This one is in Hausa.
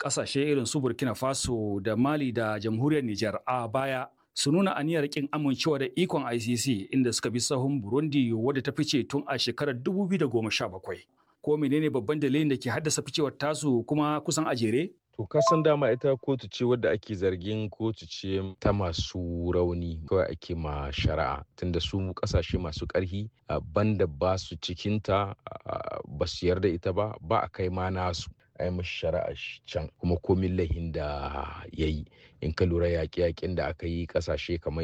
Ƙasashe irin su Burkina Faso da Mali da Jamhuriyar Nijar a baya su nuna aniyar kin amincewa da ikon ICC inda suka bi sahun Burundi wadda ta fice tun a shekarar 2017. Ko menene babban dalilin da ke haddasa ficewar tasu kuma kusan a jere? To kasan dama ita kotu ce wadda ake zargin kotu ce ta masu rauni kawai ake ma shari'a tunda su kasashe masu ƙarfi banda ba su cikinta ba su yarda ita ba ba a kai ma nasu a yi mashi shari'a can kuma komin lahin da ya yi in ka lura yaƙe-yaƙen da aka yi ƙasashe kamar